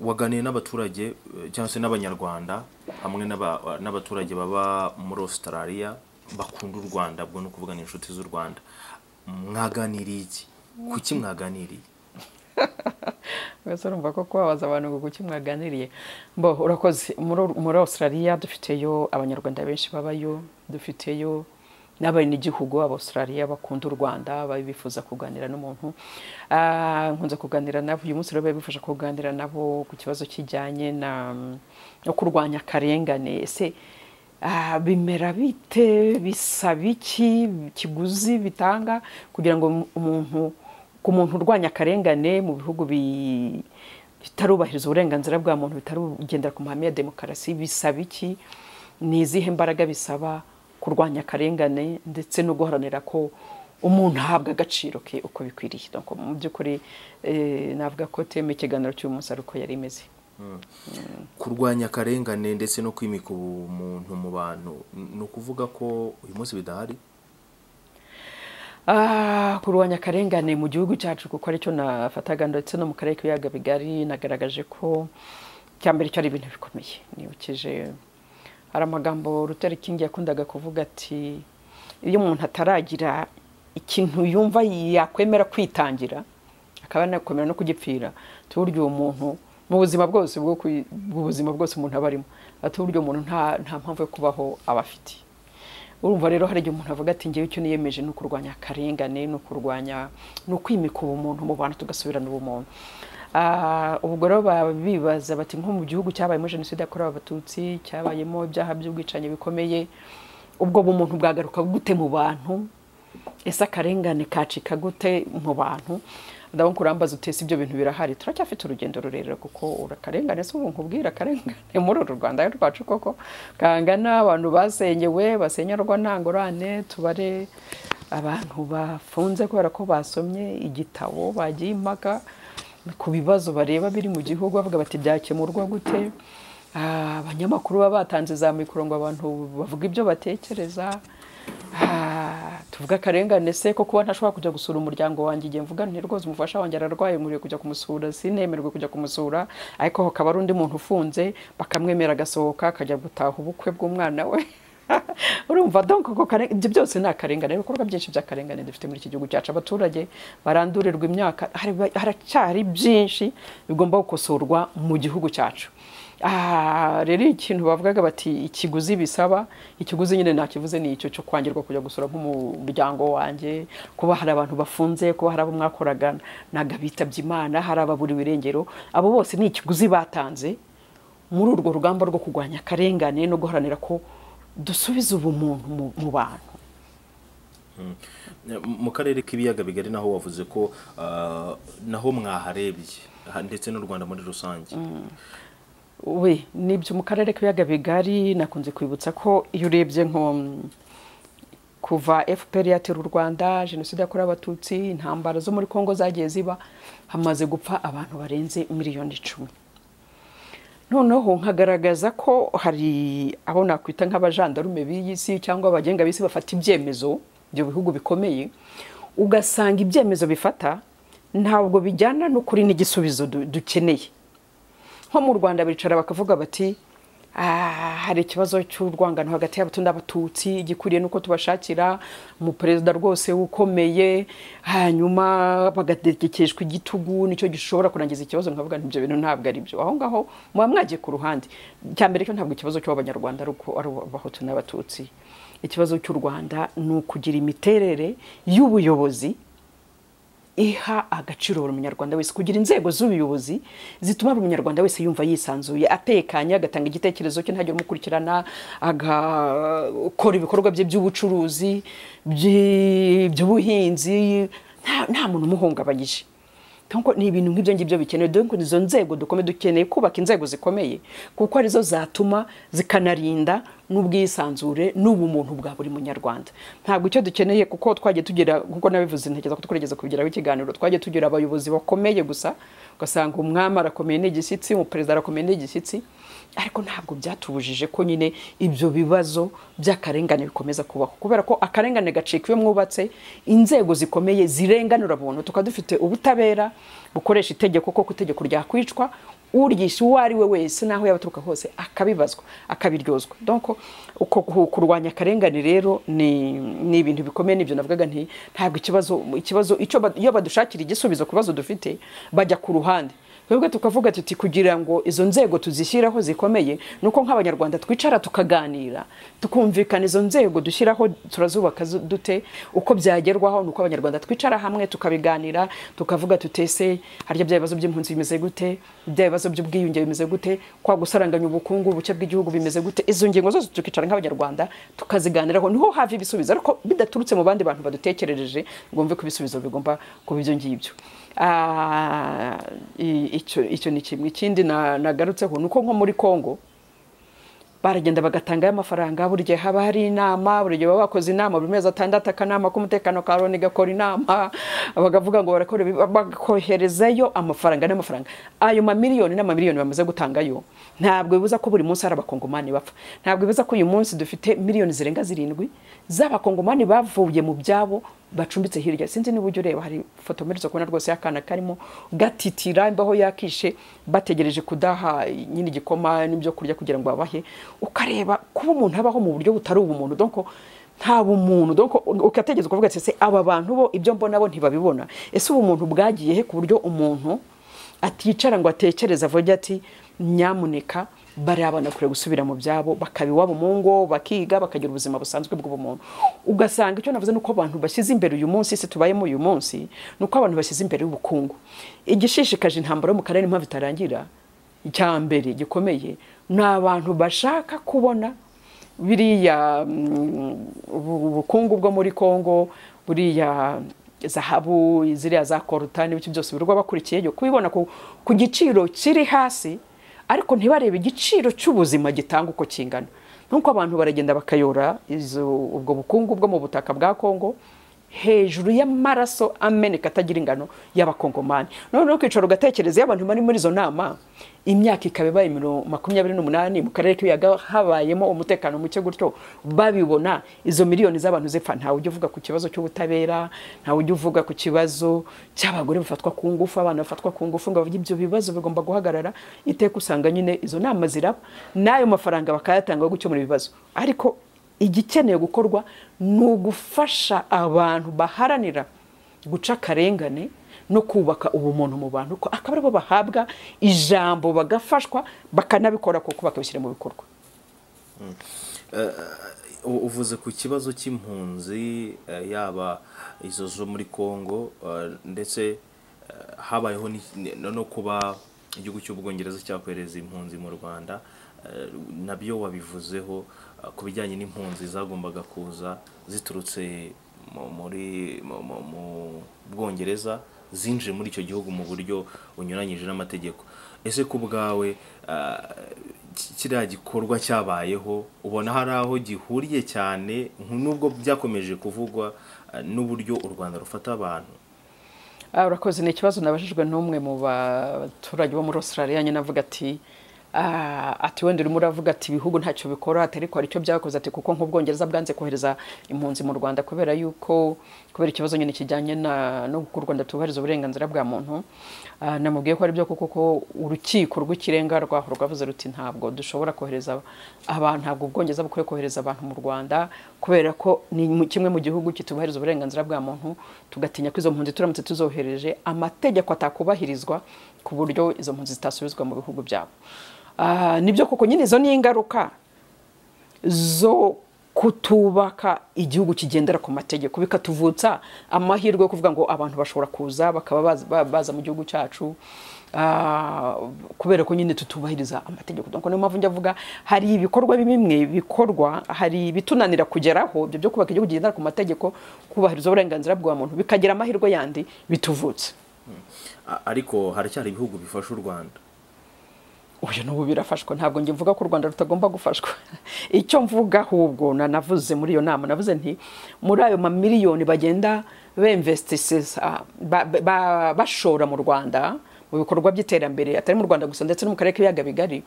waganiye n'abaturage eh, cyangwa se n'abanyarwanda hamwe n'aba- n'abaturage baba muri australia bakunda u rwanda ubwo ni ukuvuga ni inshuti z'u rwanda mwaganiriye iki kuki mwaganiriye mbese urumva ko kubabaza abantu ngo kuki mwaganiriye mbo urakoze muri- muri australia dufiteyo abanyarwanda benshi babayo dufiteyo n'abenegihugu abaustralia bakunda u rwanda baba bifuza kuganira n'umuntu Ah, nkunze kuganira nabo uyu munsi rero biba bifasha kuganira nabo ku kibazo kijyanye na no kurwanya akarengane ese ah, bimera bite bisaba iki ikiguzi bitanga kugira ngo umuntu ku muntu urwanya akarengane mu bihugu bi- bitarubahiriza uburenganzira bwa muntu bitarugendera ku mahame ya demokarasi bisaba iki ni izihe mbaraga bisaba kurwanya akarengane ndetse no guharanira ko umuntu ahabwa agaciro ke uko bikwiriye Donc, mu by'ukuri eh, navuga ko teme ikiganiro cy'uyu munsi ari uko yari imeze kurwanya akarengane ndetse no kwimika ubumuntu mu bantu ni ukuvuga ko uyu munsi bidahari Ah, kurwanya akarengane mu gihugu cyacu kuko aricyo nafataga ndetse no mu karere k'ibiyaga bigari nagaragaje ko cyambere cyo ari ibintu bikomeye nibukije hari amagambo Luther King yakundaga kuvuga ati iyo umuntu ataragira ikintu yumva yakwemera kwitangira akaba yanakomera no kugipfira ati burya uwo muntu mu buzima bwose bwo ku- bw'ubuzima bwose umuntu aba arimo ati burya umuntu nta nta mpamvu yo kubaho aba afite urumva rero hari igihe umuntu avuga ati ngewe icyo niyemeje ni ukurwanya akarengane ni ukurwanya ni ukwimika ubumuntu mu bantu tugasubirana ubumuntu Ah, ubwo rero baba bibaza bati nko mu gihugu cyabayemo jenoside yakorewe abatutsi cyabayemo ibyaha by'ubwicanyi bikomeye ubwo bumuntu bwagaruka gute mu bantu ese akarengane kacika gute mu bantu ndabona kurambaza utese ibyo bintu birahari turacyafite urugendo rurerure kuko urakarengane si ubu nkubwira akarengane muri uru rwanda rwacu koko kangana abantu basenyewe basenyerwa nta ngorane tubare abantu bafunze kubera ko basomye igitabo bagiye impaka ku bibazo bareba biri mu gihugu bavuga bati byakemurwa gute Ah, abanyamakuru baba batanze za mikoro ngo abantu bavuga ibyo batekereza Ah, tuvuga akarengane se ko kuba ntashobora kujya gusura umuryango wanjye igihe mvuga nti rwose umufasha wanjye ararwaye nkwiye kujya kumusura sinemerwe kujya kumusura ariko hakaba ari undi muntu ufunze bakamwemera agasohoka akajya gutaha ubukwe bw'umwana we urumva donc ko ibyo byose ni akarengane ibikorwa byinshi by'akarengane dufite muri iki gihugu cyacu abaturage barandurirwa imyaka hari- haracyari byinshi bigomba gukosorwa mu gihugu cyacu aha rero ikintu bavugaga bati ikiguzi bisaba ikiguzi nyine nakivuze ni icyo cyo kwangirwa kujya gusura nk'umuryango wanjye kuba hari abantu bafunze kuba hari abo mwakoraga ntabwo bitabye imana hari ababuriwe irengero abo bose ni ikiguzi batanze muri urwo rugamba rwo kurwanya akarengane no guharanira ko dusubiza ubumuntu mu- mu bantu mu karere k'ibiyaga bigari naho wavuze ko ah, naho mwaharebye ha- ndetse n'u rwanda muri rusange we nibyo mu karere k'ibiyaga bigari nakunze kwibutsa ko iyo urebye nko mm, kuva fpr yatera u rwanda jenoside yakorewe abatutsi intambara zo muri congo zagiye ziba hamaze gupfa abantu barenze miliyoni icumi noneho nkagaragaza ko hari abo nakwita nk'abajandarume b'iyi si cyangwa abagenga b'isi bafata ibyemezo ibyo bihugu bikomeye ugasanga ibyemezo bifata ntabwo bijyana n'ukuri n'igisubizo du- dukeneye nko mu rwanda bicara bakavuga bati "Ah, hari ikibazo cy'urwangano hagati y'abatunda n'abatutsi igikwiriye nuko tubashakira umuperezida rwose ukomeye hanyuma bagategekeshwa igitugu nicyo gishobora kurangiza ikibazo nkavuga nti ibyo bintu ntabwo ari byo aho ngaho muba mwagiye ku ruhande cya mbere cyo ntabwo ikibazo cy'abanyarwanda ari uko ari abahutu n'abatutsi ikibazo cy'u rwanda ni ukugira imiterere y'ubuyobozi iha agaciro buri munyarwanda wese kugira inzego z'ubuyobozi zituma buri munyarwanda wese yumva yisanzuye atekanye agatanga igitekerezo cye ntajya umukurikirana agakora ibikorwa bye by'ubucuruzi by- by'ubuhinzi nta nta muntu umuhungabanyije Nkuko ni ibintu nk'ibyo ngibyo bikenewe dore izo nzego dukomeye dukeneye kubaka inzego zikomeye kuko arizo zatuma zikanarinda n'ubwisanzure n'ubumuntu bwa buri munyarwanda ntabwo icyo dukeneye kuko twagiye tugera kuko nabivuze ntekereza ko tugerageza kubigeraho ikiganiro twagiye tugira abayobozi bakomeye gusa ugasanga umwami arakomeye n'igishyitsi umuperezida arakomeye n'igishyitsi ariko ntabwo byatubujije ko nyine ibyo bibazo by'akarengane bikomeza kubaho kubera ko akarengane gacika iyo mwubatse inzego zikomeye zirenganura abantu tukaba dufite ubutabera bukoresha itegeko koko itegeko ryakwicwa uryisha uwo ari we wese n'aho yaba aturuka hose akabibazwa akabiryozwa donko uko ku- kurwanya akarengane rero ni ni ibintu bikomeye n'ibyo navugaga nti ntabwo ikibazo ikibazo icyo ba- iyo badushakira igisubizo ku bibazo dufite bajya ku ruhande twebwe tukavuga tuti kugira ngo izo nzego tuzishyiraho zikomeye ni uko nk'abanyarwanda twicara tukaganira tukumvikana izo nzego dushyiraho turazubaka zu- dute uko byagerwaho ni uko abanyarwanda twicara hamwe tukabiganira tukavuga tutese harya bya bibazo by'impunzi bimeze gute bya bibazo by'ubwiyunge bimeze gute kwa gusaranganya ubukungu ubuke bw'igihugu bimeze gute izo ngingo zose tukicara nk'abanyarwanda tukaziganiraho niho hava ibisubizo ariko bidaturutse mu bandi bantu badutekerereje ngo mve ko ibisubizo bigomba kuba ibyo ngibyo Ah, i- icyo icyo ni kimwe ikindi na- nagarutseho ni uko nko muri congo baragenda bagatangayo amafaranga buri gihe haba hari inama buri gihe baba bakoze inama buri mezi atandatu akanama k'umutekano ka loni gakora inama bakavuga ngo barakora ibi, bakoherezayo amafaranga n'amafaranga ayo mamiliyoni n'amamiliyoni bamaze gutangayo ntabwo bibuza ko buri munsi hari abakongomani bapfa ntabwo bibuza ko uyu munsi dufite miliyoni zirenga zirindwi z'abakongomani bavuye mu byabo bacumbitse hirya sinzi niba ujya ureba hari ifoto mperutse kubona rwose y'akana karimo gatitira imbaho yakishe bategereje kudaha nyine igikoma n'ibyo kurya kugira ngo babahe ukareba kuba umuntu abaho mu buryo butari ubumuntu donko nta bumuntu donko ukategereza ukavuga ati ese aba bantu bo ibyo mbona bo ntibabibona ese ubu muntu bwagiye he ku buryo umuntu aticara ngo atekereze avuge ati nyamuneka baraba kure gusubira mu byabo bakabiwabo mu ngo bakiga bakagira ubuzima busanzwe bw'ubumuntu ugasanga icyo navuze ni uko abantu bashyize imbere uyu munsi isi tubayemo uyu munsi ni uko abantu bashyize imbere ubukungu igishishikaje intambara yo mu karere n'impamvu itarangira icya mbere gikomeye ni abantu bashaka kubona biriya mm, ubu- ubukungu bwo muri congo buriya zahabu ziriya za korutani bityo byose birirwa bakurikiyeyo kubibona ku ku giciro kiri hasi ariko ntibarebe igiciro cy'ubuzima gitanga uko kingana nuko abantu baragenda bakayora izo ubwo bukungu bwo mu butaka bwa congo hejuru y'amaraso ameneka atagira ingano y'abakongomani noneho ukicara ugatekereza iyo abantu bari muri izo nama imyaka ikaba ibaye miro- makumyabiri n'umunani mu karere k'ibiyaga habayemo umutekano muke gutyo babibona izo miliyoni z'abantu zipfa ntawe ujya uvuga ku kibazo cy'ubutabera ntawe ujya uvuga ku kibazo cy'abagore bafatwa ku ngufu abana bafatwa ku ngufu ngo bavuge ibyo bibazo bigomba guhagarara iteka usanga nyine izo nama ziraba n'ayo mafaranga bakayatanga yo gukemura ibibazo ariko igikeneye gukorwa ni ugufasha abantu baharanira guca akarengane no kubaka ubumuntu mu bantu ko akaba aribo bahabwa ijambo bagafashwa bakanabikora kuko bakabishyira mu bikorwa U- uvuze ku kibazo cy'impunzi eh, yaba izo zo muri congo eh, ndetse eh, habayeho ni- ni- no no kuba igihugu cy'ubwongereza cyakohereza impunzi mu rwanda eh, nabyo wabivuzeho eh, ku bijyanye n'impunzi zagombaga kuza ziturutse mu- muri mu- mu- mu bwongereza zinjiye muri icyo gihugu mu buryo bunyuranyije n'amategeko ese ku bwawe eh, ki- kiriya gikorwa cyabayeho ubona hari aho gihuriye cyane nku- nubwo byakomeje kuvugwa eh, n'uburyo u rwanda rufata abantu Ah, urakoze ni ikibazo nabajijwe n'umwe mu baturage bo muri australia nyine avuga ati ah, ati wenda urimo uravuga ati ibihugu ntacyo bikora ati ariko hari icyo byakoze ati kuko nk'ubwongereza bwanze kohereza impunzi mu rwanda kubera yuko kubera ikibazo nyine kijyanye na- no ku rwanda tubahiriza uburenganzira bwa muntu ah, namubwiye ko ari byo kuko ko urukiko rw'ikirenga rwaho rwavuze ruti ntabwo dushobora kohereza abantu ntabwo ubwongereza bukwiye kohereza abantu mu rwanda kubera ko ni mu- kimwe mu gihugu kitubahiriza uburenganzira bwa muntu tugatinya ko izo mpunzi turamutse tuzohereje amategeko atakubahirizwa ku buryo izo mpunzi zitasubizwa mu bihugu byabo Ah, nibyo koko nyine izo ni ingaruka zo kutubaka igihugu kigendera ku mategeko bikatuvutsa amahirwe yo kuvuga ngo abantu bashobora kuza bakaba baza- ba- baza mu gihugu cyacu ah, kubera ko nyine tutubahiriza amategeko Donc niyo mpamvu njya avuga hari ibikorwa bimwe bikorwa hari ibitunanira kugeraho ibyo byo kubaka igihugu kigendera ku mategeko kubahiriza uburenganzira bwa muntu bikagira amahirwe yandi bituvutse A- ariko haracyari ibihugu bifasha u rwanda uyu n'ubu birafashwa ntabwo njye mvuga ko u rwanda rutagomba gufashwa icyo mvuga ahubwo na- navuze muri iyo nama navuze nti muri ayo mamiliyoni bagenda bemvestisisa ba- ba- bashora mu rwanda mu bikorwa by'iterambere atari mu rwanda gusa ndetse no mu karere k'ibiyaga bigari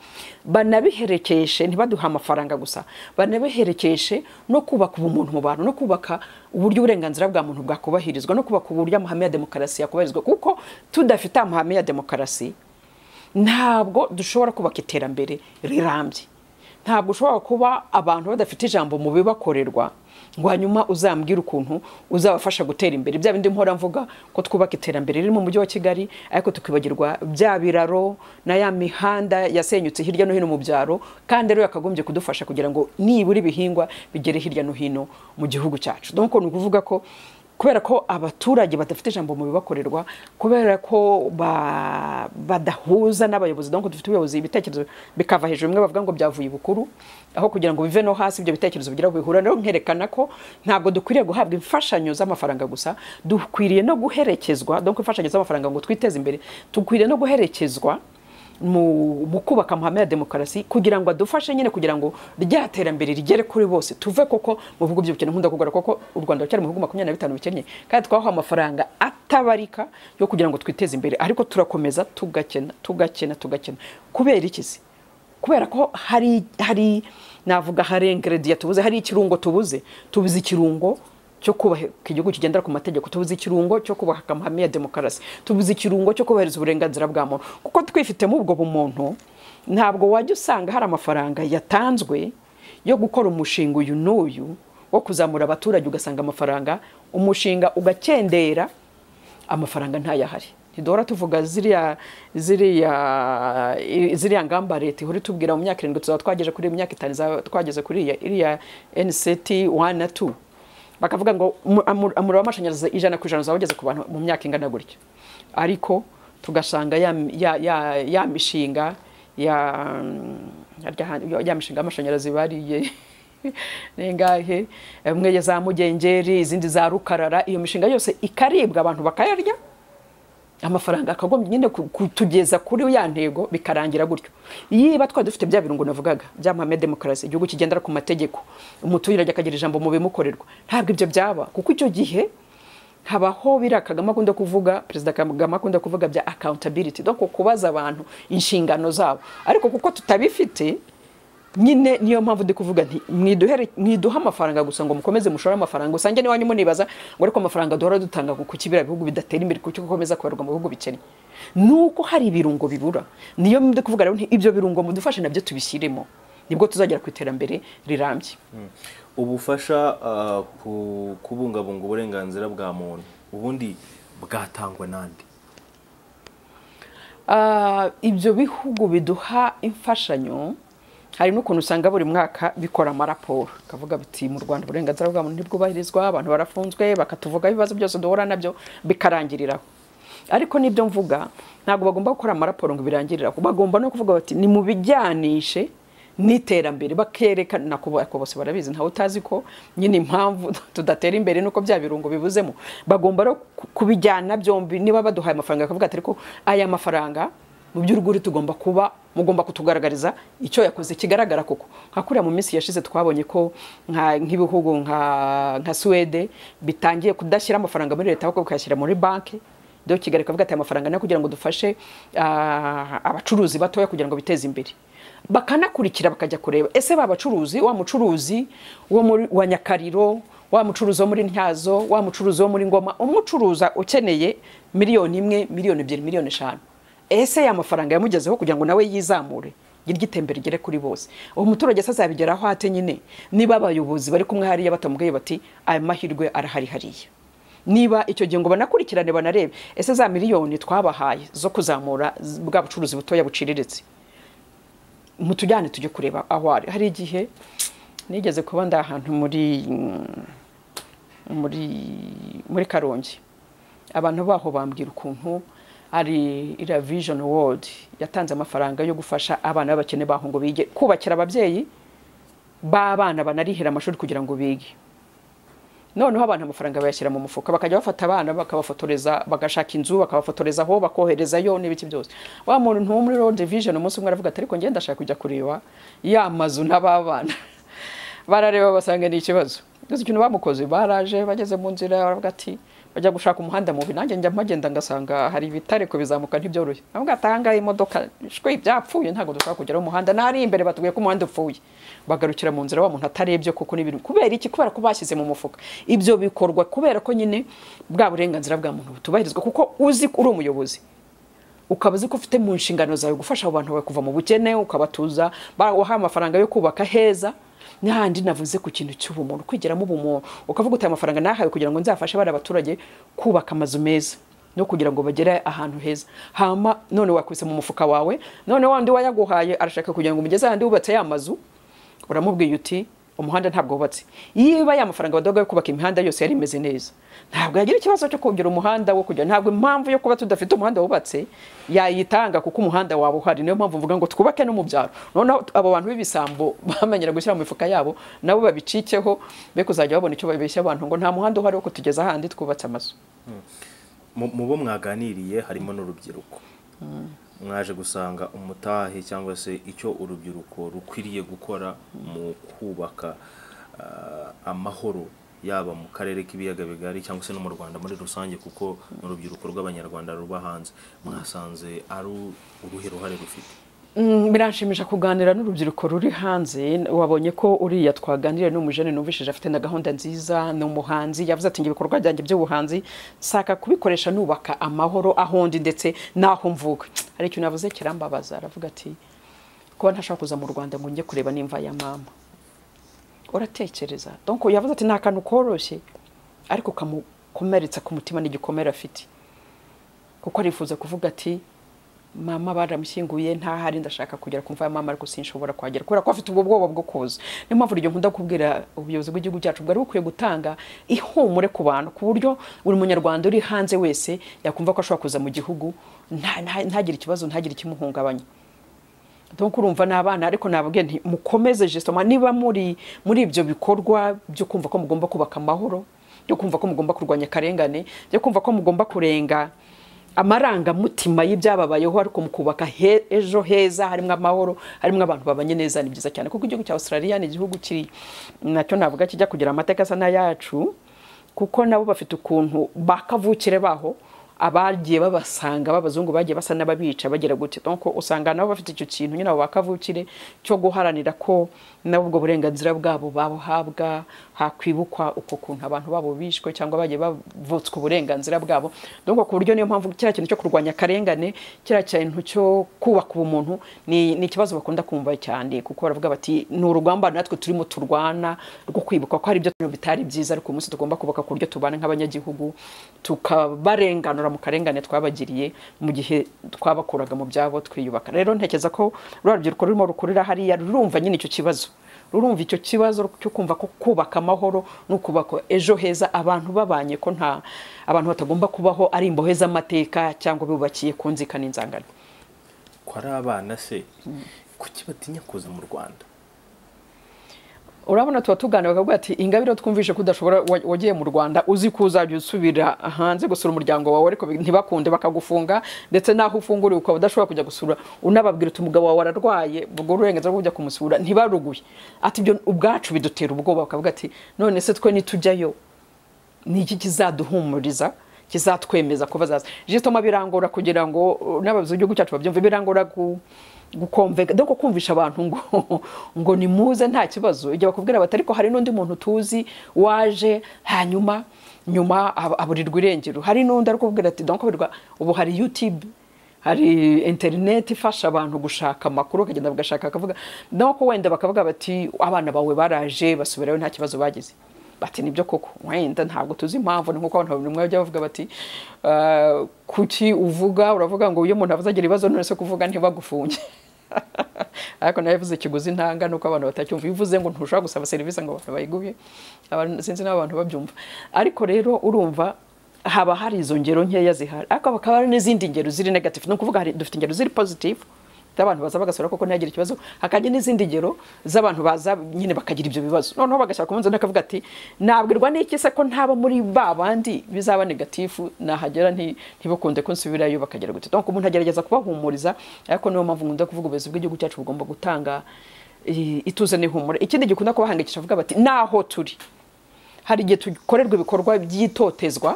banabiherekeshe ntibaduhe amafaranga gusa banabiherekeshe no kubaka ubumuntu mu bantu no kubaka uburyo uburenganzira bwa muntu bwakubahirizwa no kubaka uburyo amahame ya demokarasi yakubahirizwa kuko tudafite amahame ya demokarasi ntabwo dushobora kubaka iterambere rirambye ntabwo ushobora kuba abantu badafite ijambo mu bibakorerwa ngo hanyuma uzambwire ukuntu uzabafasha gutera imbere bya bindi mpora mvuga ko twubaka iterambere riri mu mujyi wa kigali ariko tukibagirwa bya biraro na ya mihanda yasenyutse hirya no hino mu byaro kandi rero yakagombye kudufasha kugira ngo nibura ibihingwa bigere hirya no hino mu gihugu cyacu donc ni ukuvuga ko kubera ko abaturage badafite ijambo mu bibakorerwa kubera ko ba- badahuza n'abayobozi donc dufite ubuyobozi ibitekerezo bikava hejuru bimwe bavuga ngo byavuye ibukuru aho kugira ngo bive no hasi ibyo bitekerezo bigira aho bihura rero nkerekana ko ntabwo dukwiriye guhabwa imfashanyo z'amafaranga gusa dukwiriye no guherekezwa donc imfashanyo z'amafaranga ngo twiteze imbere dukwiriye no guherekezwa mu mu kubaka amahame ya demokarasi kugira ngo adufashe nyine kugira ngo rya terambere rigere kuri bose tuve koko mu bihugu by'ubukene nkunda kugarura koko u rwanda rucyari mu bihugu makumyabiri na bitanu bikennye kandi twahawe amafaranga atabarika yo kugira ngo twiteze imbere ariko turakomeza tugakena tugakena tugakena kubera iki se kubera ko hari hari navuga hari ingrediya tubuze hari ikirungo tubuze tubuze ikirungo cyo kubaka igihugu kigendera ku mategeko tubuze ikirungo cyo kubaka amahame ya demokarasi tubuze ikirungo cyo kubahiriza uburenganzira bwa muntu kuko twifitemo ubwo bumuntu ntabwo wajya usanga hari amafaranga yatanzwe yo gukora umushinga uyu n'uyu wo kuzamura abaturage ugasanga amafaranga umushinga ugakendera amafaranga ntayahari ntiduhora tuvuga ziriya ziriya ziriya ngamba leta ihora itubwira mu myaka irindwi tuzaba twageje kuri mu myaka itanu izaba twageze kuri iya iriya nct wani na tu bakavuga ngo umu- amu- umuriro w'amashanyarazi ijana ku ijana uzaba ugeze ku bantu mu myaka ingana gutya ariko tugasanga ya, ya, ya, ya mishinga ya, ya, ya mishinga y'amashanyarazi bariye ningahe imwe ya za mugengeri izindi za rukarara iyo mishinga yose ikaribwa abantu bakayarya amafaranga akagombye nyine ku- kutugeza kuri ya ntego bikarangira gutyo yiba twari dufite bya birungo navugaga by'amahame ya demokarasi igihugu kigendera ku mategeko umuturage akagira ijambo mu bimukorerwa ntabwo ibyo byaba kuko icyo gihe habaho biriya kagame akunda kuvuga perezida kagame akunda kuvuga bya accountability donc kubaza abantu inshingano zabo ariko kuko tutabifite nyine niyo mpamvu ndi kuvuga nti mwiduhere mwiduha amafaranga gusa ngo mukomeze mushore amafaranga usange n'iwanyu munibaza ngo ariko amafaranga duhora dutanga ngo kuki biriya bihugu bidatera imbere kuki gukomeza kubarwa mu bihugu bikennye nuko hari ibirungo bibura niyo ndi kuvuga rero nti ibyo birungo mudufashe nabyo tubishyiremo nibwo tuzagera ku iterambere rirambye ubufasha ah, ku kubungabunga uburenganzira bwa muntu ubundi bwatangwa n'andi Ah, ibyo bihugu biduha imfashanyo hari n'ukuntu usanga buri mwaka bikora amaraporo kavuga biti mu rwanda uburenganzira bwa muntu ntibwubahirizwa abantu barafunzwe bakatuvuga ibibazo byose duhura nabyo bikarangiriraho ariko n'ibyo mvuga ntabwo bagomba gukora amaraporo ngo birangiriraho bagomba no kuvuga bati nimubijyanishe n'iterambere bakerekana nako ariko bose barabizi ntawe utazi ko nyine impamvu tudatera imbere nuko bya birungo bibuzemo bagomba rero ku- kubijyana byombi niba baduhaye amafaranga bakavuga ati ariko aya mafaranga mu by'urwuri tugomba kuba mugomba kutugaragariza icyo yakoze kigaragara koko nka kuriya mu minsi yashize twabonye ko nka- nk'ibihugu nka nka suwede bitangiye kudashyira amafaranga muri leta ahubwo bikayashyira muri banki do kigali kavuga ati amafaranga ni ayo kugira ngo dufashe ah, abacuruzi batoya kugira ngo biteze imbere bakanakurikira bakajya kureba ese ba bacuruzi wa mucuruzi wo muri wa nyakariro wa mucuruzi wo muri ntyazo wa mucuruzi wo muri ngoma umucuruza ukeneye miliyoni imwe miliyoni ebyiri miliyoni eshanu ese ya mafaranga yamugezeho kugira ngo nawe yizamure girya itembere rigere kuri bose uwo muturage se azabigeraho ate nyine niba abayobozi bari kumwe hariya batamubwiye bati aya mahirwe arahari hariya niba icyo gihe ngo banakurikirane banarebe ese za miliyoni twabahaye zo kuzamura z- bwa bucuruzi butoya buciriritse mutujyane tujye kureba aho ari hari igihe nigeze kuba ndi ahantu muri muri muri karongi abantu baho bambwira ukuntu ari iriya vision world yatanze amafaranga yo gufasha abana b'abakene baho ngo bige kubakira ababyeyi b'abana banarihira amashuri kugira ngo bige noneho abantu amafaranga bayashyira mu mufuka bakajya bafata abana bakabafotoreza bagashaka inzu bakabafotoreza aho bakoherezayo n'ibiki byose wa muntu wo muri road vision umunsi umwe aravuga ati ariko ngenda ndashaka kujya kureba ya mazu n'ababana barareba basanga ni ikibazo gusa ikintu bamukoze baraje bageze mu nzira baravuga ati bajya gushaka umuhanda mubi nanjye njya mpagenda ngasanga hari ibitare kubizamuka ntibyoroshye avuga ati ahangaha imodoka shwe byapfuye ntabwo dushobora kugeraho umuhanda n'ari imbere batubwiye ko umuhanda upfuye bagarukira mu nzira wa muntu atarebye kuko n'ibintu kubera iki kubera ko bashyize mu mufuka ibyo bikorwa kubera ko nyine bwa burenganzira bwa muntu butubahirizwa kuko uzi ko uri umuyobozi ukaba uzi ko ufite mu nshingano zawe gufasha abo bantu bawe kuva mu bukene ukabatuza ba- wahaye amafaranga yo kubaka heza n'ahandi navuze ku kintu cy'ubumuntu kwigiramo ubumuntu ukavuga uti aya mafaranga nahawe kugira ngo nzafashe bariya baturage kubaka amazu meza no kugira ngo bagere ahantu heza hama none wakubise mu mufuka wawe none wandi wayaguhaye arashaka kugira ngo umugeze ahandi wubatse ya mazu uramubwiye uti umuhanda ntabwo wubatse yiba ya mafaranga badoga yo kubaka imihanda yose yari imeze neza ntabwo yagira ikibazo cyo kongera umuhanda wo kujya ntabwo impamvu yo kuba tudafite umuhanda wubatse yayitanga kuko umuhanda waba uhari niyo mpamvu mvuga ngo twubake no mu byaro noneho abo bantu b'ibisambo bamenyera gushyira mu mifuka yabo nabo babicikeho be kuzajya babona icyo babeshya abantu ngo nta muhanda uhari wo kutugeza ahandi twubatse amazu mu mu bo mwaganiriye harimo n'urubyiruko mwaje gusanga umutahe cyangwa se icyo urubyiruko rukwiriye gukora mu kubaka ah, amahoro yaba mu karere k'ibiyaga bigari cyangwa se no mu rwanda muri rusange kuko ni urubyiruko rw'abanyarwanda ruba hanze mwasanze ari uruhe ruhare rufite Mm, biranshimisha kuganira n'urubyiruko ruri hanze wabonye ko uriya twaganiriye n'umujene numvishije afite na gahunda nziza ni umuhanzi yavuze ati "Njye ibikorwa byanjye by'ubuhanzi nshaka kubikoresha nubaka amahoro aho ndi ndetse n'aho mvuka hari ikintu yavuze kirambabaza aravuga ati kuba ntashobora kuza mu rwanda ngo njye kureba nimva ya mama uratekereza donc yavuze ati ni akantu koroshye ariko kamukomeretsa ku mutima n'igikomere afite kuko arifuza kuvuga ati mama baramushyinguye ntahari ndashaka kugera ku mva ya mama ariko sinshobora kuhagera kubera ko afite ubwo bwoba bwo kuza niyo mpamvu iryo nkunda kubwira ubuyobozi bw'igihugu cyacu bwari bukwiye gutanga ihumure ku bantu ku buryo buri munyarwanda uri hanze wese yakumva ko ashobora kuza mu gihugu nta- nta- ntagire ikibazo ntagire ikimuhungabanya donc urumva ni abana ariko nababwiye nti mukomeze jesitoma niba muri muri ibyo bikorwa byo kumva ko mugomba kubaka amahoro byo kumva ko mugomba kurwanya akarengane byo kumva ko mugomba kurenga amarangamutima y'ibyababayeho ariko mu kubaka he- ejo heza harimo amahoro harimo abantu babanye neza ni byiza cyane kuko igihugu cya australia ni igihugu kiri nacyo navuga kijya kugira amateka asa n'ayacu kuko nabo bafite ukuntu bakavukire baho abagiye babasanga b'abazungu bagiye basa n'ababica bagira gute donc usanga nabo bafite icyo kintu nyine abo bakavukire cyo guharanira ko nabo ubwo burenganzira bwabo babuhabwa hakwibukwa uko kuntu abantu babo bishwe cyangwa bagiye bavutswa uburenganzira bwabo donc ku buryo niyo mpamvu kiriya kintu cyo kurwanya akarengane kiriya kintu cyo kubaka ubumuntu ni, ni ikibazo bakunda kumva cyane kuko baravuga bati ni urugamba natwe turimo turwana rwo kwibuka ko hari ibyo ibintu bitari byiza ariko uyu munsi tugomba kubaka ku buryo tubana nk'abanyagihugu tukabarenganura mu karengane twabagiriye mu gihe twabakuraga mu byabo twiyubaka rero ntekereza ko ruriya rubyiruko rurimo rukurira hariya rurumva nyine icyo kibazo rurumva icyo kibazo cyo kumva ko kubaka amahoro no kubaka ejo heza abantu babanye ko nta abantu batagomba kubaho ari imbohe z'amateka cyangwa bubakiye ku nzikane inzangano ko ari abana se kuki batinya kuza mu rwanda urabona tuba tuganira bakavuga ati ingabire twumvishe ko udashobora wa- wagiye mu rwanda uzi ko uzajya usubira hanze gusura umuryango wawe ariko bi- ntibakunde bakagufunga ndetse n'aho ufunguriwe ukaba udashobora kujya gusura unababwira uti umugabo wawe ararwaye ubwo uburenganzira bwo kujya kumusura ntibaruguye ati ibyo ubwacu bidutera ubwoba bakavuga ati none se twe nitujyayo ni iki kizaduhumuriza kizatwemeza ko bazaza jisitoma birangora kugira ngo uh, n'abayobozi b'igihugu cyacu babyumve birangora gu gukomvega doko kumvisha abantu ngo ngo nimuze nta kibazo igihe bakubwira bati ariko hari n'undi muntu tuzi waje hanyuma nyuma ab- aburirwa irengero hari n'undi ariko kubwira ati donc aburirwa ubu hari youtube hari interineti ifasha abantu gushaka amakuru bakagenda bagashaka bakavuga nuko wenda bakavuga bati abana bawe baraje basubirayo nta kibazo bagize bati nibyo koko wenda ntabwo tuzi impamvu ni nk'uko abantu bamwe bajya bavuga bati "Ah, kuki uvuga uravuga ngo iyo umuntu avuze agira ibibazo none se kuvuga ntibagufunge ariko nawe yavuze ikiguzi ntanga nuko abantu batacyumva iyo uvuze ngo ntushobora gusaba serivisi ngo abantu bayiguhe abantu- sinzi n'aho abantu babyumva ariko rero urumva haba hari izo ngero nkeya zihari ariko bakaba hari n'izindi ngero ziri negative ni ukuvuga hari- dufite ingero ziri positive z'abantu baza bagasura koko ntihagire ikibazo hakajya n'izindi ngero z'abantu baza nyine bakagira ibyo bibazo noneho bagashyira ku munzani akavuga ati nabwirwa n'iki se ko ntaba muri ba bandi bizaba negatifu nahagera nti- ntibakunde ko nsubirayo bakagera gute donc umuntu agerageza kubahumuriza ariko niyo mpamvu nkunda kuvuga ubuyobozi bw'igihugu cyacu bugomba gutanga eh, ituze n'ihumure ikindi gikunda kubahangikisha avuga bati naho turi hari igihe tukorerwa ibikorwa by'itotezwa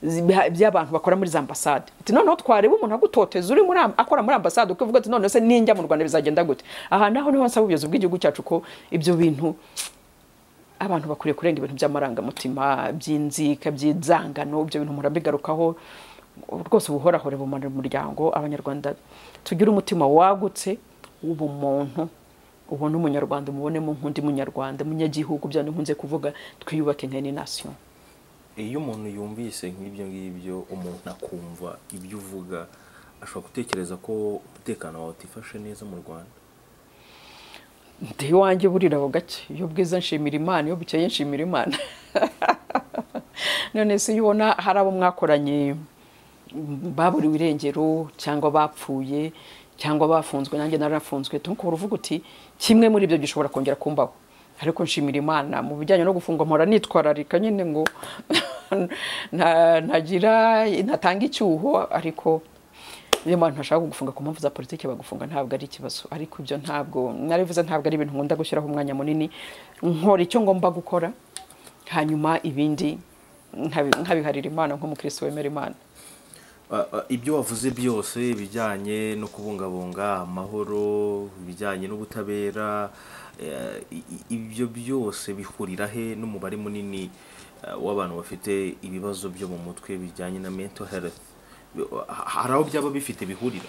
zi- by'abantu bakora muri za ambasade ati noneho twareba umuntu agutoteza uri muri am- akora muri ambasade ukivuga ati none se ninjya mu rwanda bizagenda gute aha naho niho nsaba ubuyobozi bw'igihugu cyacu ko ibyo bintu abantu bakwiye kurenga ibintu by'amarangamutima by'inzika by'inzangano ibyo bintu murabigarukaho rwose buhorahore bumanura umuryango abanyarwanda tugire umutima wagutse w'ubumuntu ubone umunyarwanda umubonemo nk'undi munyarwanda munyagihugu bya nkunze kuvuga twiyubake nk'inasiyo iyo umuntu yumvise nk'ibyo ngibyo umuntu akumva ibyo uvuga ashobora gutekereza ko umutekano wawe utifashe neza mu rwanda ndi iwanjye burira aho gake iyo bwiza nshimira imana iyo bukeye nshimira imana none se iyo ubona hari abo mwakoranye baburiwe irengero cyangwa bapfuye cyangwa bafunzwe nanjye narafunzwe tukaba uvuga uti kimwe muri ibyo gishobora kongera kumbaho ariko nshimira imana mu bijyanye no gufungwa mpora nitwararika nyine ngo ntagira ntatanga icyuho ariko niyo mpamvu ntashaka gufunga ku mpamvu za politiki bagufunga ntabwo ari ikibazo ariko ibyo ntabwo narivuze ntabwo ari ibintu nkunda gushyiraho umwanya munini nkora icyo ngomba gukora hanyuma ibindi nkabiharira imana nk'umukirisitu wemera imana ibyo wavuze byose bijyanye no kubungabunga amahoro ibijyanye n'ubutabera ibyo byose bihurira he n'umubare munini w'abantu bafite ibibazo byo mu mutwe bijyanye na mental health hari aho byaba bifite bihurira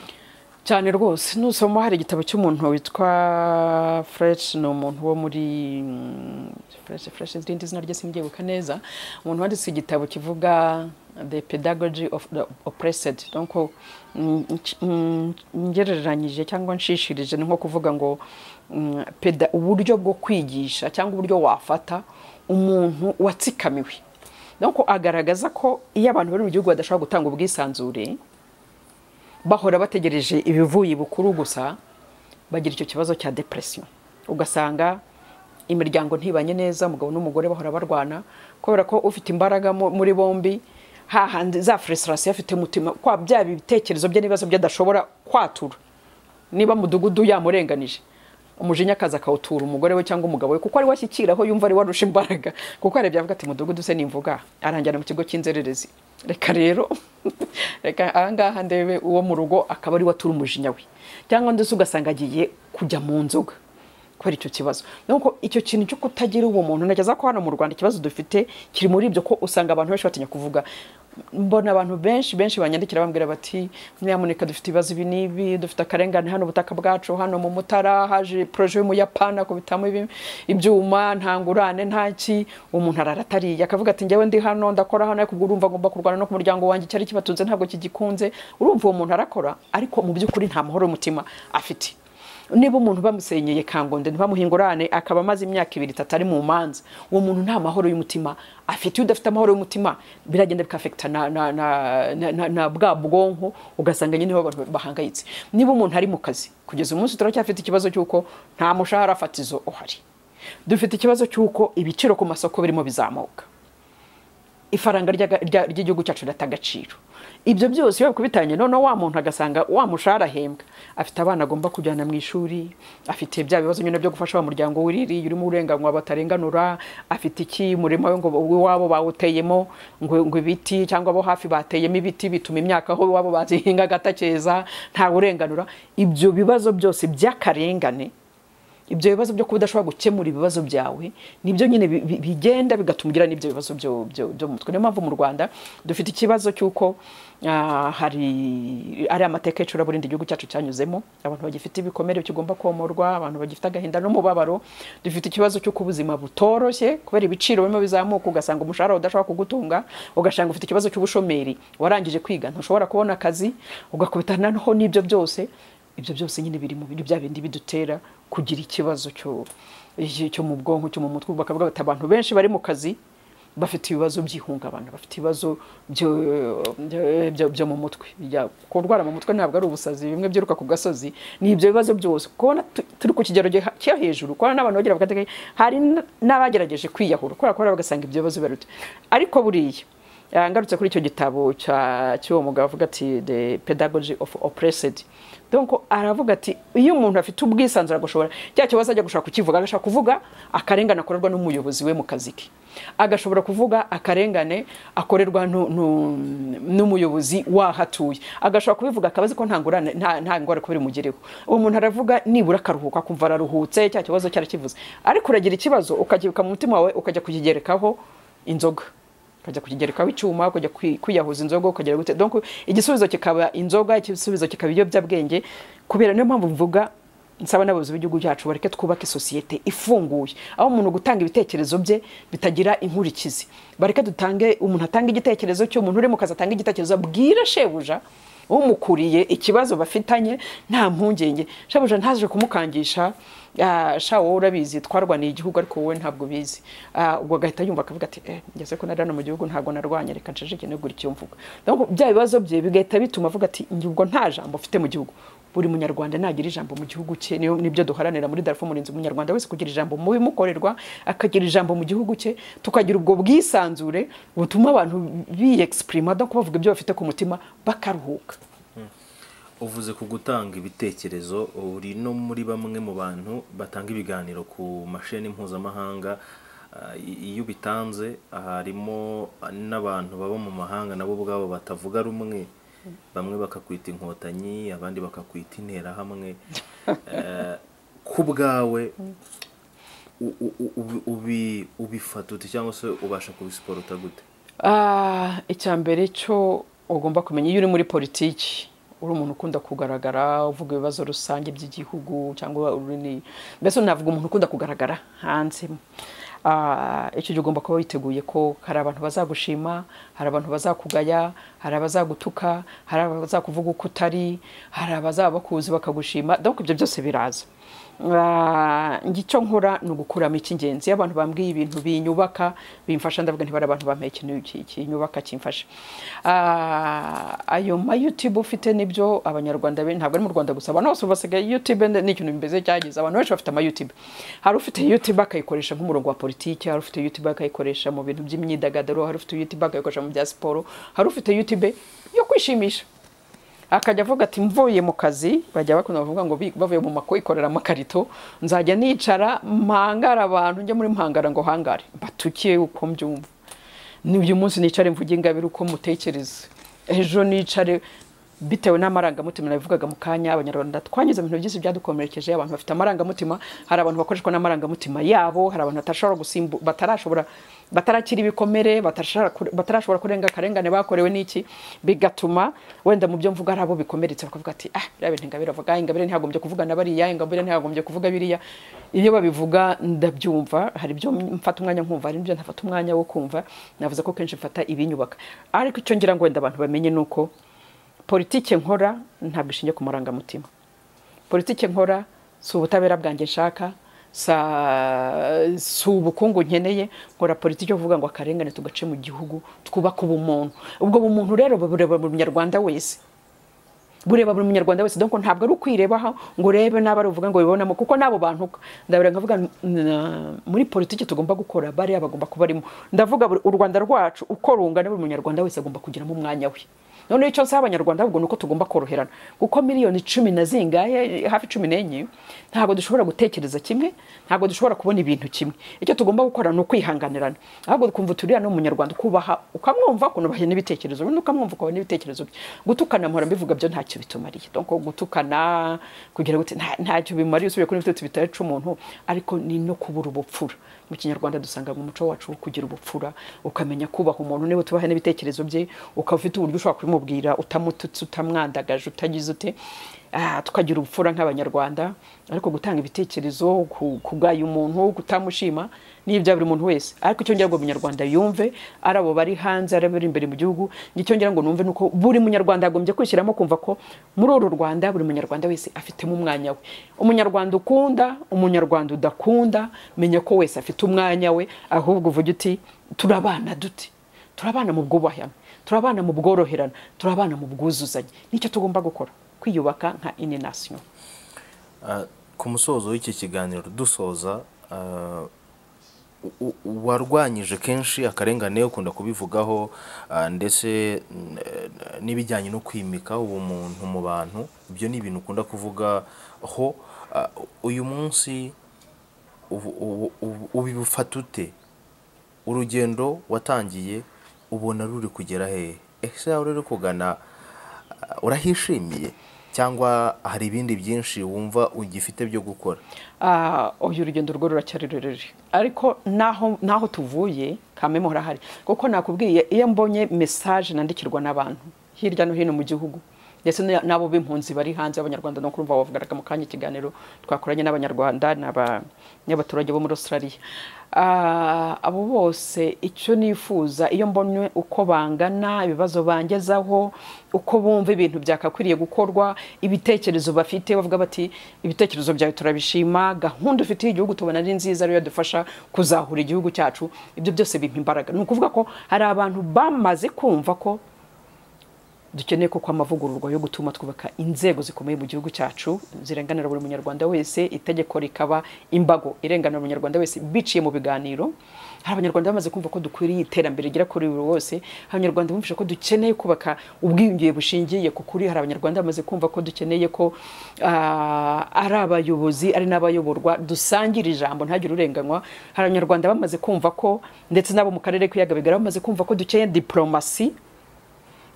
cyane rwose nusoma hari igitabo cy'umuntu witwa fureshi ni umuntu wo muri fureshi fureshi irindi zina rye simbyibuka neza umuntu wanditse igitabo kivuga the pedagogy of the oppressed donc ngereranyije cyangwa nshishirije ni nko kuvuga ngo uburyo bwo kwigisha cyangwa uburyo wafata umuntu watsikamiwe donc agaragaza ko iyo abantu bari mu gihugu badashobora gutanga ubwisanzure bahora bategereje ibivuye bukuru gusa bagira icyo kibazo cya depression ugasanga imiryango ntibanye neza umugabo n'umugore bahora barwana kubera ko ufite imbaraga muri bombi hahandi za furesirasiyo afite umutima kwa bya bitekerezo bye n'ibibazo bye adashobora kwatura niba mudugudu yamurenganije umujinya akaza akawutura umugore we cyangwa umugabo we kuko ari washyikiraho yumva ari warusha imbaraga kuko arebye avuga ati mudugudu se nimvuga arangira mu kigo cy'inzererezi reka rero reka ahangaha ndebe uwo mu rugo akaba ari watura umujinya we cyangwa ndetse ugasanga agiye kujya mu nzoga kubera icyo kibazo nuko icyo kintu cyo kutagira ubumuntu nageza ko hano mu Rwanda ikibazo dufite kiri muri ibyo ko usanga abantu benshi batinya kuvuga mbona abantu benshi benshi banyandikira bambwira bati nyamuneka dufite ibibazo ibi n'ibi dufite akarengane hano ubutaka bwacu hano mu mutara haje poroje y'umuyapani akubitamo ibyuma nta ngurane nta ki umuntu araratariye akavuga ati njyewe ndi hano ndakora hano ariko urumva ngomba kurwana no ku muryango wanjye icyari kibatunze ntabwo kigikunze urumva uwo muntu arakora ariko mu by'ukuri nta mahoro y'umutima afite niba umuntu bamusenyeye kangonde ntibamuhingurane akaba amaze imyaka ibiri itatu ari mu manza uwo muntu nta mahoro y'umutima afite iyo udafite amahoro y'umutima biragenda bikafekita na bwa bwonko ugasanga nyine abantu bahangayitse niba umuntu ari mu kazi kugeza umunsi turacyafite ikibazo cy'uko nta mushahara fatizo uhari dufite ikibazo cy'uko ibiciro ku masoko birimo bizamuka ifaranga ry'igihugu cyacu rirata agaciro ibyo byose iyo bakubitanye noneho wa muntu agasanga wa mushahara ahembwa afite abana agomba kujyana mu ishuri afite bya bibazo nyine byo gufasha wa muryango wiririye urimo uburenganzira batarenganura afite iki murima we ngo iwabo bawuteyemo ngo ibiti cyangwa abo hafi bateyemo ibiti bituma imyaka aho iwabo bazihinga agatakeza ntawurenganura ibyo bibazo byose by'akarengane ibyo bibazo byo kuba udashobora gukemura ibibazo byawe nibyo nyine bigenda bigatuma ugira n'ibyo bibazo byo mu mutwe niyo mpamvu mu rwanda dufite ikibazo cy'uko hari ari amateka y'icuraburindi igihugu cyacu cyanyuzemo abantu bagifite ibikomere kigomba komorwa abantu bagifite agahinda n'umubabaro dufite ikibazo cy'uko ubuzima butoroshye kubera ibiciro birimo bizamuka ugasanga umushahara udashobora kugutunga ugasanga ufite ikibazo cy'ubushomeri warangije kwiga ntushobora kubona akazi ugakubitana n'ibyo byose ibyo byose nyine biri mu bya bindi bidutera kugira ikibazo cyo mu bwonko cyo mu mutwe bakavuga bati abantu benshi bari mu kazi bafite ibibazo by'ihungabana bafite ibibazo byo mu mutwe kurwara mu mutwe ntabwo ari ubusazi bimwe byiruka ku gasozi ni ibyo bibazo byose kubona turi ku kigero cyo hejuru kubona n'abantu bagira bakatege hari n'abagerageje kwiyahura kubera ko bagasanga ibyo bibazo bibaruta ariko buriya ngarutse kuri icyo gitabo cy'uwo mugabo avuga ati the pedagogy of oppressed donc aravuga ati iyo umuntu afite ubwisanzure agashobora cya kibazo ajya gushaka kukivuga agashaka kuvuga akarengane akorerwa n'umuyobozi we mu kazi ke agashobora kuvuga akarengane akorerwa n'umuyobozi wahatuye agashobora kubivuga akabazi ko nta ngorane kuba bimugereho uwo muntu aravuga nibura akaruhuka akumva araruhutse cya kibazo cyarakivuze ariko uragira ikibazo ukagibika mu mutima wawe ukajya kukigerekaho inzoga ukajya kukigerekaho icyuma ukajya kwi- kwiyahuza inzoga ukagera gute donc igisubizo kikaba inzoga igisubizo kikaba ibiyobyabwenge kubera niyo mpamvu mvuga nsaba n'abayobozi b'igihugu cyacu bareke twubake sosiyete ifunguye aho umuntu gutanga ibitekerezo bye bitagira inkurikizi bareke dutange umuntu atanga igitekerezo cy'umuntu uri mu kazi atanga igitekerezo abwire shebuja umukuriye ikibazo bafitanye nta mpungenge shabuja ntaje kumukangisha ah, sha wowe urabizi twarwaniye igihugu ariko wowe ntabwo ubizi Ah, ubwo agahita yumva akavuga ati eh, ngeze ko nari hano mu gihugu ntabwo narwanye reka nceceke nigure icyo mvuga donc bya bibazo bye bigahita bituma avuga ati njye ubwo nta jambo mfite mu gihugu buri munyarwanda nagira ijambo mu gihugu cye niyo- nibyo duharanira muri darfo murinzi umunyarwanda wese kugira ijambo mu bimukorerwa akagira ijambo mu gihugu cye tukagira ubwo bwisanzure butuma abantu biyexprima no bavuga ibyo bafite ku mutima bakaruhuka uvuze ku gutanga ibitekerezo uri no muri bamwe mu bantu batanga ibiganiro ku masheni mpuzamahanga ah, i- iyo ubitanze harimo n'abantu baba mu mahanga nabo ubwabo batavuga rumwe bamwe bakakwita inkotanyi abandi bakakwita interahamwe Eh, ku bwawe u- u- u- ubi- ubi- ubifata ute cyangwa se ubasha kubisiporuta gute Ah, icya mbere cyo ugomba kumenya iyo uri muri politiki uri umuntu ukunda kugaragara uvuga ibibazo rusange by'igihugu cyangwa uri ni- mbese navuga umuntu ukunda kugaragara hanze Ah, icyo gihe ugomba kuba witeguye ko hari abantu bazagushima hari abantu bazakugaya hari abazagutuka hari abazakuvuga uko utari hari abazaba bakuzi bakagushima donc ibyo byose biraza Ah, njye icyo nkora ni ugukuramo icy'ingenzi iyo abantu bambwiye ibintu binyubaka bimfasha ndavuga ntibari abantu bampeye ikintu ki- kinyubaka kimfasha Ah, ayo ma youtube ufite nibyo abanyarwanda be ntabwo ari mu rwanda gusa abantu bose ubu basigaye youtube ni ikintu bimeze cyageze abantu benshi bafite ama youtube hari ufite youtube akayikoresha nk'umurongo wa politiki hari ufite youtube akayikoresha mu bintu by'imyidagaduro hari ufite youtube akayikoresha mu bya siporo hari ufite youtube yo kwishimisha akajya avuga ati mvuye mu kazi bajya bakunda bavuga ngo bi- bavuye mu makuyikorera amakarito nzajya nicara mpangara abantu njye muri mpangara ngo hangare mbatuke uko mbyumva ni uyu munsi nicare mvuge ingabire uko mutekereza ejo nicare bitewe n'amarangamutima nabivugaga mu kanya abanyarwanda twanyuze mu bintu byinshi byadukomerekeje abantu bafite amarangamutima hari abantu bakoreshwa n'amarangamutima yabo hari abantu batashobora gusimbu batarashobora batarakira ibikomere batashobora kure- batarashobora kurenga akarengane bakorewe n'iki bigatuma wenda mu byo mvuga hari abo bikomeretse bakavuga ati ah biriya bintu ingabire avuga "Ah, ingabire ntiyagombye kuvuga na bariya ingabire ntiyagombye kuvuga biriya iyo babivuga ndabyumva hari ibyo mfata umwanya nkumva hari ibyo ntafata umwanya wo kumva navuze ko kenshi mfata ibinyubaka ariko icyo ngira ngo wenda abantu bamenye ni uko politike nkora ntabwo ishingiye ku marangamutima politike nkora si ubutabera bwanjye nshaka sa- si ubukungu nkeneye nkora politiki yo kuvuga ngo akarengane tugace mu gihugu twubake ubumuntu ubwo bumuntu rero bureba buri munyarwanda wese bureba buri munyarwanda wese donc ntabwo ari ukwirebaho ngo urebe n'abo ari uvuga ngo bibonamo kuko n'abo bantu ndabira nkavuga n- na- muri politiki tugomba gukora bariya bagomba kuba barimo ndavuga buri- u rwanda rwacu uko rungana buri munyarwanda wese agomba kugiramo umwanya we noneho icyo nsaba abanyarwanda ahubwo ni uko tugomba koroherana kuko miliyoni cumi na zingahe hafi cumi n'enye ntabwo dushobora gutekereza kimwe ntabwo dushobora kubona ibintu kimwe icyo tugomba gukora ni ukwihanganirana ahubwo twumva turiya ni umunyarwanda ukubaha ukamwumva ukunubahira n'ibitekerezo bye ukamwumva ukabaha n'ibitekerezo bye gutukana mpora mbivuga byo ntacyo bitumariye donc gutukana kugira gute nta- ntacyo bimariye usubiye kuri ibitotsi bitaca umuntu ariko ni no kubura ubupfura mu kinyarwanda dusanga mu muco wacu wo kugira ubupfura ukamenya kubaha umuntu niba utubaha n'ibitekerezo bye ukaba ufite uburyo ushobora kubimubwira utamututse utamwandagaje utagize ute Ah, tukagira ubupfura nk'abanyarwanda ariko gutanga ibitekerezo ku- kugaya umuntu kutamushima ni ibya buri muntu wese ariko icyo ngira ngo buri munyarwanda yumve ari abo bari hanze ari abari imbere mu gihugu icyo ngira ngo numve nuko buri munyarwanda yagombye kwishyiramo kumva ko muri uru rwanda buri munyarwanda wese afitemo umwanya we umunyarwanda ukunda umunyarwanda udakunda menya ko wese afite umwanya we ahubwo uvuge uti turabana dute turabana mu bwubahane turabana mu bworoherane turabana mu bwuzuzanye nicyo tugomba gukora kwiyubaka nka ini nasiyo Ah, ku musozo w'iki kiganiro dusoza ah, u- u- warwanyije kenshi akarengane ukunda kubivugaho ah, ndetse n- eh, n'ibijyanye no kwimika ubumuntu mu bantu ibyo ni ibintu ukunda kuvugaho Ah, uyu munsi ubu- ubu- ubu- ubifata ute urugendo watangiye ubona ruri kugera hehe ese aho ruri kugana ah, urahishimiye cyangwa hari ibindi byinshi wumva ugifite byo gukora Ah, uyu urugendo rwo ruracyari rurerure ariko naho naho tuvuye kamemo harahari kuko nakubwiye iyo mbonye mesaje nandikirwa n'abantu hirya no hino mu gihugu ndetse n- n'abo b'impunzi bari hanze y'abanyarwanda no kurumva wavugaraga mu kanya ikiganiro twakoranye n'abanyarwanda n'aba- n'abaturage bo muri australia Ah, abo bose icyo nifuza iyo mbonye uko bangana ibibazo bangezaho uko bumva ibintu byakakwiriye gukorwa ibitekerezo bafite bavuga bati ibitekerezo byawe turabishima gahunda ufitiye igihugu tubona ari nziza ariyo yadufasha kuzahura igihugu cyacu ibyo byose bimpa imbaraga ni ukuvuga ko hari abantu bamaze kumva ko dukeneye koko amavugururwa yo gutuma twubaka inzego zikomeye mu gihugu cyacu zirenganira buri munyarwanda wese itegeko rikaba imbago irenganira buri munyarwanda wese biciye mu biganiro hari abanyarwanda bamaze kumva ko dukwiriye iterambere rigera kuri buri wose hari abanyarwanda bumvise ko dukeneye kubaka ubwiyongere bushingiye ku kuri hari abanyarwanda bamaze kumva ko dukeneye ko ah, ari abayobozi ari n'abayoborwa dusangira ijambo ntagire urenganywa hari abanyarwanda bamaze kumva ko ndetse n'abo mu karere k'ibiyaga bigari bamaze kumva ko dukeneye diporomasi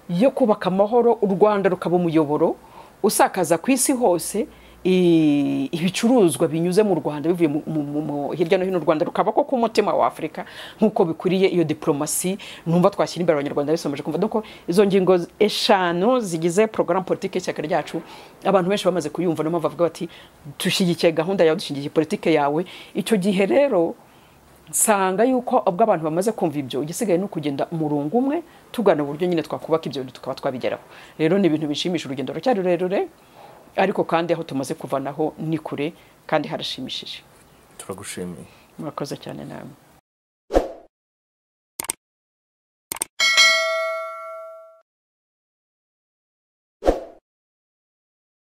yo kubaka amahoro u rwanda rukaba umuyoboro usakaza ku isi hose i- ibicuruzwa binyuze mu rwanda bivuye mu- mu- mu- mu- hirya no hino u rwanda rukaba ko k'umutima wa afurika nk'uko bikwiriye iyo diporomasi numva twashyira imbere abanyarwanda bisomeje kumva doko izo ngingo eshanu zigize porogaramu politiki y'ishyaka ryacu abantu benshi bamaze kuyumva niyo mpamvu bavuga bati dushyigikiye gahunda yawe dushyigikiye politiki yawe icyo gihe rero nsanga yuko ubwo abantu bamaze kumva ibyo igisigaye ni ukugenda umurongo umwe tugana uburyo nyine twakubaka ibyo bintu tukaba twabigeraho rero ni ibintu bishimisha urugendo ruracyari rurerure ariko kandi aho tumaze kuva naho ni kure kandi harashimishije turagushimiye murakoze cyane namwe